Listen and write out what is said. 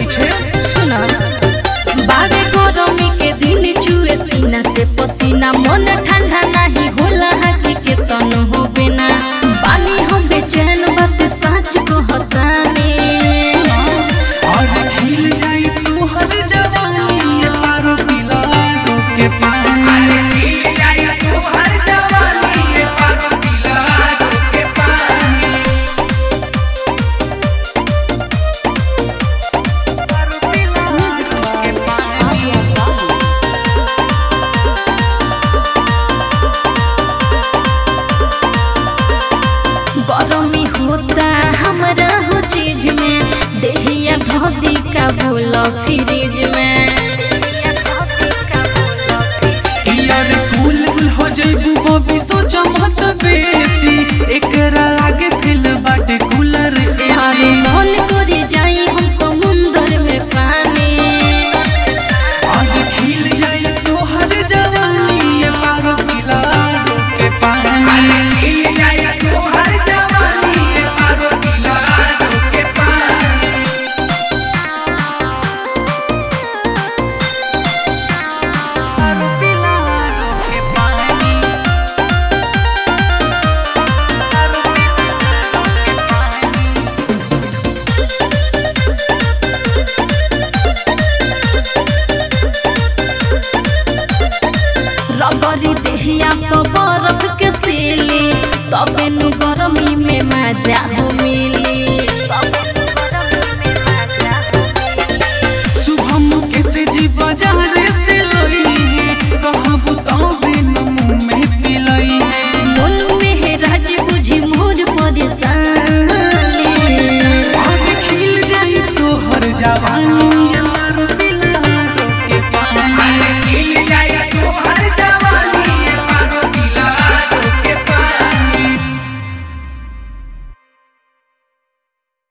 पीछे सुना बावे गरमी के दिन चुए सीना से पसीना मन ठंडा नहीं होला हकी के तन हो बिना बानी हम बेचैन बात सच कहतानी और खिल जाई तू हर जवानी ये पारो पिला के पानी खिल जाई तू हर जवानी ये पारो पिला के पानी के पानी गरमी होता हमरा हो चीज में देहिया धोती का बोला फ्रिज में यार फूल फूल हो जइबू बबी सोचा मत बेसी एकरा आगे दिल बाटे कूलर अरे एसी मन करे जाई हम समुंदर में पानी और खिल जाई तो हर जवानी ये पारो पिला के पानी खिल जाई तो हर जवानी ये पारो पिला के पानी पारो पिला के पानी पारो पिला के पानी रगरी देहिया पर बर्फ के सीली तबे नु गरमी में मजा